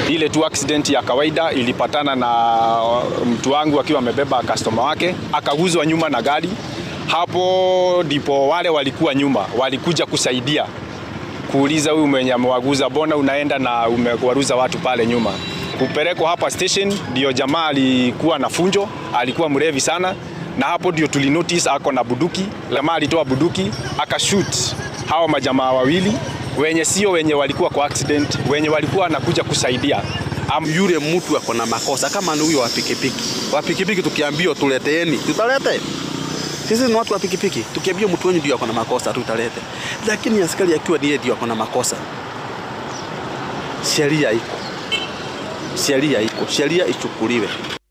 ile tu accident ya kawaida ilipatana na mtu wangu akiwa amebeba customer wake akaguzwa nyuma na gari. Hapo ndipo wale walikuwa nyuma walikuja kusaidia kuuliza huyu mwenye amewaguza, bona unaenda na umewaruza watu pale nyuma. Kupelekwa hapa station, ndio jamaa alikuwa na funjo, alikuwa mrevi sana, na hapo ndio tulinotice ako na buduki. Jamaa alitoa buduki akashoot hawa majamaa wawili wenye sio wenye walikuwa kwa accident, wenye walikuwa wanakuja kusaidia. Am, yule mtu ako na makosa kama ni huyo wa pikipiki. Wa pikipiki tukiambiwa tuleteeni, tutalete. Sisi ni watu wa pikipiki, tukiambiwa mtu wenyu ndio ako na makosa tutalete. Lakini askari akiwa ndiye ndio ako na makosa, sheria iko, sheria iko, sheria ichukuliwe.